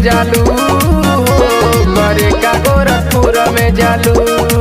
जालू करे का गोरखपुर में जालू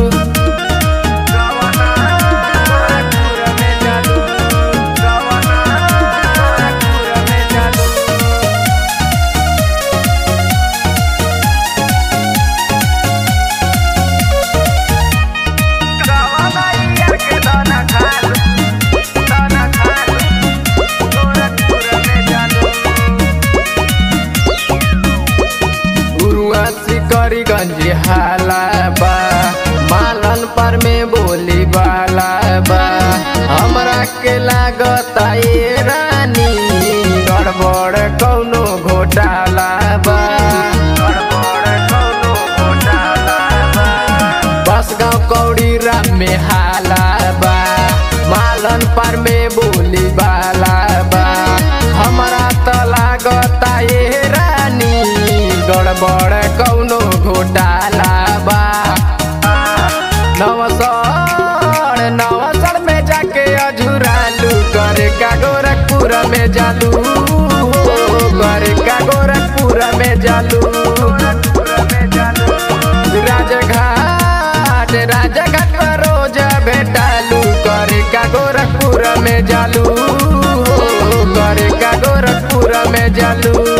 गुरुआ सिकरीगंज हाला बा मालन पर में बोली बाला बा हमरा के लागता ये रानी गड़बड़ कौनो घोटाला बा गड़बड़ कौनो घोटाला बा बस गाँव कौड़ी राम में हाला बा मालन पर में बोली बाला बा हमरा त लागता ये रानी गड़बड़ कौनो घोटाला बा नवसर नवसर में जाके अझुरालू करे का गोरखपुर में जालू करे का गोरखपुर में जालू राजघाट राजघाट पर रोज भेटालू करे का गोरखपुर में जालू करे का गोरखपुर में जालू